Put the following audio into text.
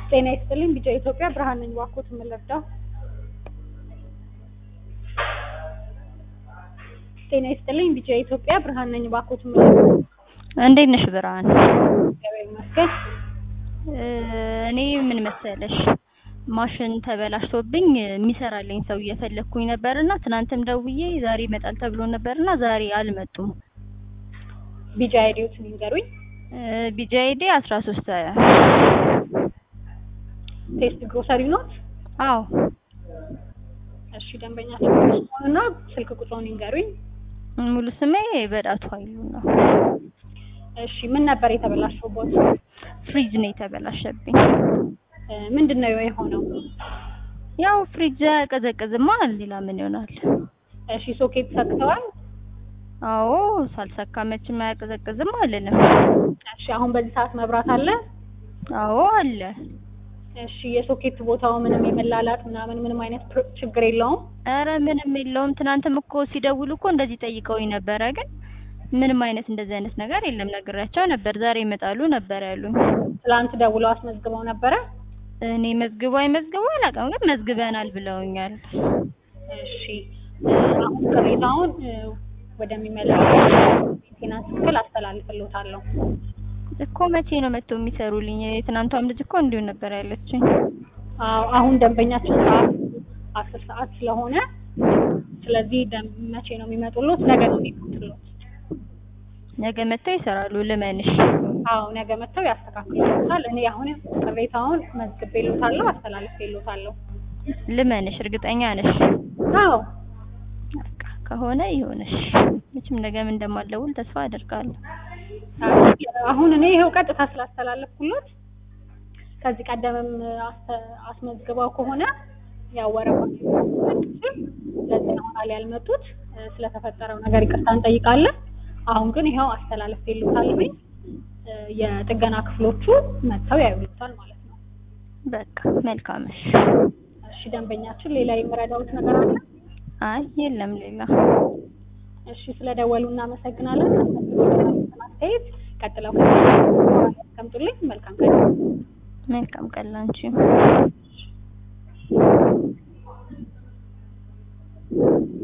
ጤና ይስጥልኝ ቢጫ ኢትዮጵያ ብርሃን ነኝ እባክዎት የምንረዳው ጤና ይስጥልኝ ቢጫ ኢትዮጵያ ብርሃን ነኝ እባክዎት የምንረዳው እንዴት ነሽ ብርሃን? እግዚአብሔር ይመስገን እኔ ምን መሰለሽ ማሽን ተበላሽቶብኝ የሚሰራልኝ ሰው እየፈለግኩኝ ነበርና ትናንትም ደውዬ ዛሬ ይመጣል ተብሎ ነበርና ዛሬ አልመጡም። ቢጫ አይዲዎትን ይንገሩኝ ቢጃ አይዲ አስራ ሶስት ቴስት ግሮሰሪ ኖት አዎ እሺ ደንበኛችን እና ስልክ ቁጥሩን ይንገሩኝ ሙሉ ስሜ በዳቱ ኃይሉ ነው። እሺ ምን ነበር የተበላሸውበት ፍሪጅ ነው የተበላሸብኝ። ምንድን ነው የሆነው ያው ፍሪጅ ቀዘቅዝማ ሌላ ምን ይሆናል? እሺ ሶኬት ሰክተዋል አዎ ሳልሰካ መቼም አያቀዘቅዝም አልልም። እሺ አሁን በዚህ ሰዓት መብራት አለ አዎ አለ። እሺ የሶኬት ቦታው ምንም የመላላት ምናምን ምንም አይነት ፕር- ችግር የለውም ኧረ ምንም የለውም። ትናንትም እኮ ሲደውሉ እኮ እንደዚህ ጠይቀውኝ ነበረ፣ ግን ምንም አይነት እንደዚህ አይነት ነገር የለም። ነግሬያቸው ነበር። ዛሬ ይመጣሉ ነበር ያሉኝ። ትላንት ደውለው አስመዝግበው ነበረ እኔ መዝግቡ አይመዝግቡ አላውቅም፣ ግን መዝግበናል ብለውኛል። እሺ አሁን ቅሬታውን እ፣ ወደሚመለከተው ሜንቴናንስ ክፍል አስተላልፍልዎታለሁ እኮ መቼ ነው መጥተው የሚሰሩልኝ? የትናንቷም ልጅ እኮ እንዲሁ ነበር ያለችኝ። አዎ አሁን ደንበኛችን ሰዓት አስር ሰዓት ስለሆነ ስለዚህ ደም- መቼ ነው የሚመጡሎት? ነገ ነው የሚመጡሎት። ነገ መጥተው ይሰራሉ። ልመንሽ አዎ ነገ መጥተው ያስተካክሉታል። እኔ አሁን ቅሬታውን መዝግቤልዎታለሁ፣ አስተላልፌልዎታለሁ። ልመንሽ፣ እርግጠኛ ነሽ? አዎ በቃ ከሆነ ይሁንሽ። መቼም ነገም እንደማልደውል ተስፋ አደርጋለሁ። አሁን እኔ ይኸው ቀጥታ ስላስተላለፍኩሎት ከዚህ ቀደምም አስተ- አስመዝግበው ከሆነ ያው ወረፋ ለዚህ ነው ኋላ ያልመጡት። እ፣ ስለተፈጠረው ነገር ይቅርታ እንጠይቃለን። አሁን ግን ይኸው አስተላልፌልዎታለሁኝ። እ፣ የጥገና ክፍሎቹ መጥተው ያዩልዎታል ማለት ነው። በቃ መልካምሽ። እሺ ደንበኛችን ሌላ የምረዳዎት ነገር አለ? አይ የለም ሌላ። እሺ ስለደወሉ እናመሰግናለን። አስተያየት ቀጥለው ያስቀምጡልኝ። መልካም ቀን። መልካም ቀን ላንቺም።